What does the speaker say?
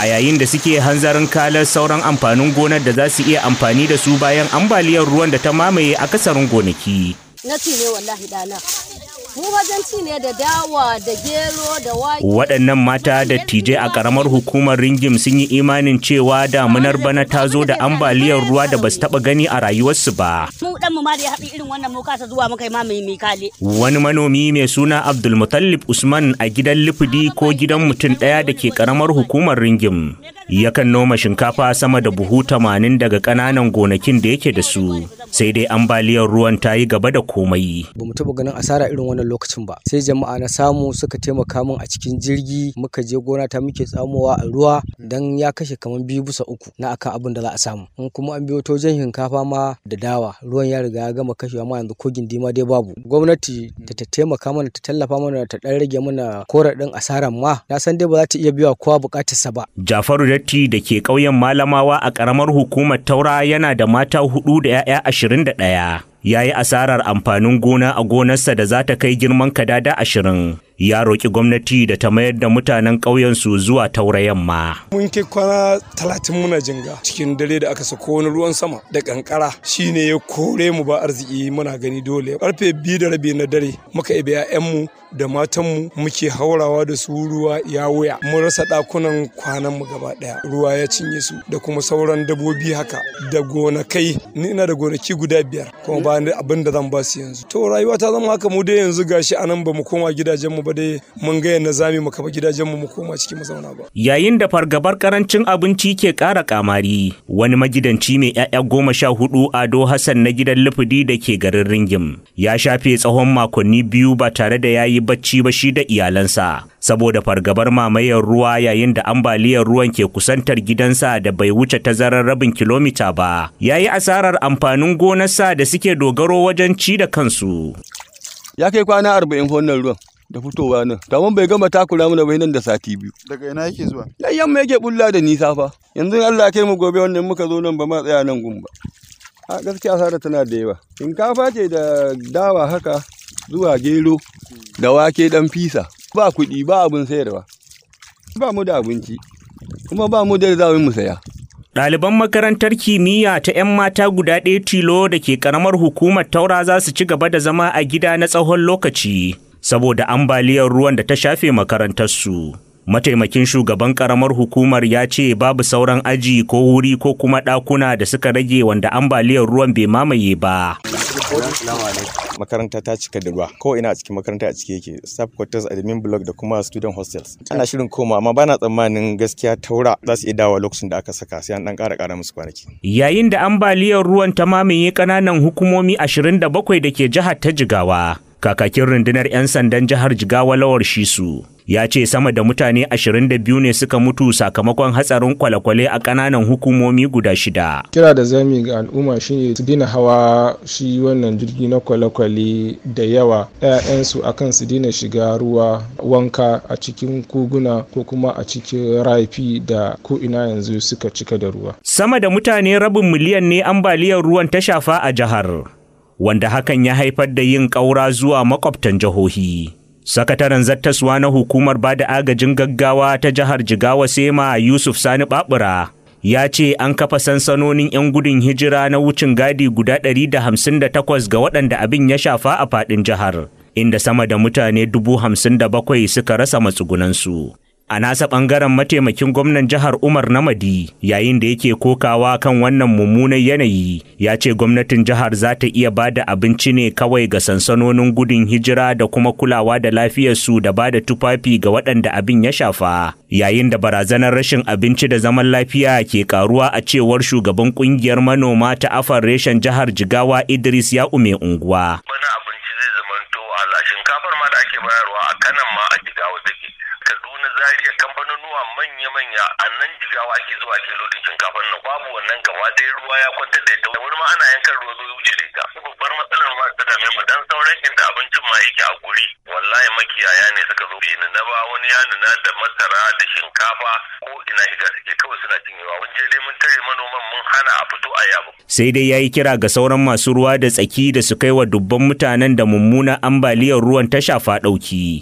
a yayin da suke hanzarin kalar sauran amfanin gonar da za su iya amfani da su bayan ambaliyar ruwan da ta mamaye akasarin gonaki. na ci ne wallahi dana mu wajen ci ne da dawa da gero da wake Waɗannan mata da tije a ƙaramar hukumar Ringim sun yi imanin cewa damunar bana ta zo da ambaliyar ruwa da ba su taɓa gani a rayuwarsu ba. mu dan mu ma da ya haɗu irin wannan mu kasa zuwa muka yi ma mai mai kale Wani manomi mai suna Abdulmutallib Usman a gidan Lifidi ko gidan mutum ɗaya da ke ƙaramar hukumar Ringim. Yakan noma shinkafa sama da buhu tamanin daga ƙananan gonakin da yake da su. Sai dai ambaliyar ruwan ta yi gaba da komai. ba mu taɓa ganin asara irin wannan lokacin ba sai jama'a na samu suka taimaka min a cikin jirgi muka je gona ta muke tsamowa a ruwa dan ya kashe kamar biyu bisa uku na akan abin da za a samu in kuma an biyo ta wajen shinkafa ma da dawa ruwan ya riga ya gama kashewa ma yanzu ko gindi ma dai babu gwamnati da ta taimaka mana ta tallafa mana ta dan rage mana koraɗin asaran ma na san dai ba za ta iya biya kowa bukatarsa ba Jafaru Datti da ke ƙauyen Malamawa a ƙaramar hukumar Taura yana da mata hudu da 'ya'ya ashirin da ɗaya. Ya yi asarar amfanin gona a gonarsa da za ta kai girman kadada ashirin. Ya roƙi gwamnati da ta mayar da mutanen ƙauyensu zuwa Taura yamma. mun kai kwana talatin muna jinga cikin dare da aka sako wani ruwan sama da kankara shine ya kore mu ba arziki muna gani dole karfe biyu da rabi na dare muka ibe mu da matanmu muke haurawa da su ruwa ya wuya mun rasa ɗakunan kwanan mu gaba ɗaya ruwa ya cinye su da kuma sauran dabbobi haka da gonakai ni ina da gonaki guda biyar kuma ba ni abin da zan ba su yanzu to rayuwa ta zama haka mu dai yanzu gashi anan ba mu koma gidajenmu ba dai mun ga yadda zamu mu kafa gidajenmu mu koma cikin mu zauna ba Yayin da fargabar karancin abinci ke ƙara kamari, wani magidanci mai 'ya'ya goma sha hudu Ado Hassan na gidan Lufudi da ke garin Ringim ya shafe tsawon makonni biyu ba tare da ya yi bacci ba shi da iyalansa. Saboda fargabar mamayar ruwa yayin da ambaliyar ruwan ke kusantar gidansa da bai wuce tazarar rabin kilomita ba, ya yi asarar amfanin gonarsa da suke dogaro wajen ci da kansu. ya kai kwana arba'in wannan ruwan da fitowa nan kamar bai gama takura mana bai nan da sati biyu daga ina yake zuwa nan yamma yake bulla da nisa fa yanzu Allah ya kai mu gobe wannan muka zo nan ba ma tsaya nan gun ba a gaskiya asara tana da yawa shinkafa ce da dawa haka zuwa gero da wake dan fisa ba kuɗi ba abin sayarwa ba mu da abinci kuma ba mu da za mu saya Ɗaliban makarantar kimiyya ta 'yan mata guda ɗaya tilo da ke ƙaramar hukumar taura za su ci gaba da zama a gida na tsawon lokaci saboda ambaliyar ruwan da ta shafe makarantarsu. Mataimakin shugaban ƙaramar hukumar ya ce babu sauran aji ko wuri ko kuma ɗakuna da suka rage wanda ambaliyar ruwan bai mamaye ba. makaranta ta cika da ruwa ko ina a cikin makaranta a ciki yake staff quarters admin block da kuma student hostels ana shirin koma amma bana tsammanin gaskiya taura za su iya dawo lokacin da aka saka sai an dan ƙara ƙara musu kwanaki Yayin da ambaliyar ruwan ta mamaye ƙananan hukumomi 27 da ke jihar ta Jigawa, kakakin rundunar 'yan sandan jihar Jigawa Lawar Shisu ya ce sama da mutane 22 ne suka mutu sakamakon hatsarin kwale-kwale a ƙananan hukumomi guda shida. kira da zami ga al'umma shine su daina hawa shi wannan jirgi na kwale-kwale da yawa 'ya'yansu akan su daina shiga ruwa wanka a cikin koguna ko kuma a cikin rafi da ko ina yanzu suka cika da ruwa Sama da mutane rabin miliyan ne ambaliyar ruwan ta shafa a jihar, wanda hakan ya haifar da yin ƙaura zuwa makwabtan jihohi. Sakataren zattaswa na hukumar bada agajin gaggawa ta jihar Jigawa Sema Yusuf Sani Babura ya ce an kafa sansanonin 'yan gudun hijira na wucin gadi guda 158 ga waɗanda abin ya shafa a faɗin jihar, inda sama da mutane 57,000 suka rasa matsugunansu. A nasa ɓangaren mataimakin gwamnan jihar Umar Namadi yayin da yake kokawa kan wannan mummunan yanayi ya ce gwamnatin jihar za ta iya ba da abinci ne kawai ga sansanonin gudun hijira da kuma kulawa da lafiyarsu da ba da tufafi ga waɗanda abin ya shafa yayin da barazanar rashin abinci da zaman lafiya ke karuwa a cewar shugaban kungiyar manoma ta afar reshen jihar Jigawa Idris ya ume unguwa. Bana abinci zai zamanto wahala shinkafar ma da ake bayarwa a kanan ma a Jigawa take. Kaduna Zaria kamfanonuwa manya-manya a nan jigawa ake zuwa ke lodin shinkafar nan babu wannan gaba ɗaya ruwa ya kwantar da ita wani ma ana yankan ruwa zo wuce da ita babbar matsalar ma ta dame mu dan sauran inda abincin ma yake a guri wallahi makiyaya ne suka zo ni na ba wani ya nuna da masara da shinkafa ko ina shiga suke kawai suna cinyewa mun je dai mun tare manoman mun hana a fito a yabo Sai dai ya yi kira ga sauran masu ruwa da tsaki da su kai wa dubban mutanen da mummunan ambaliyar ruwan ta shafa ɗauki.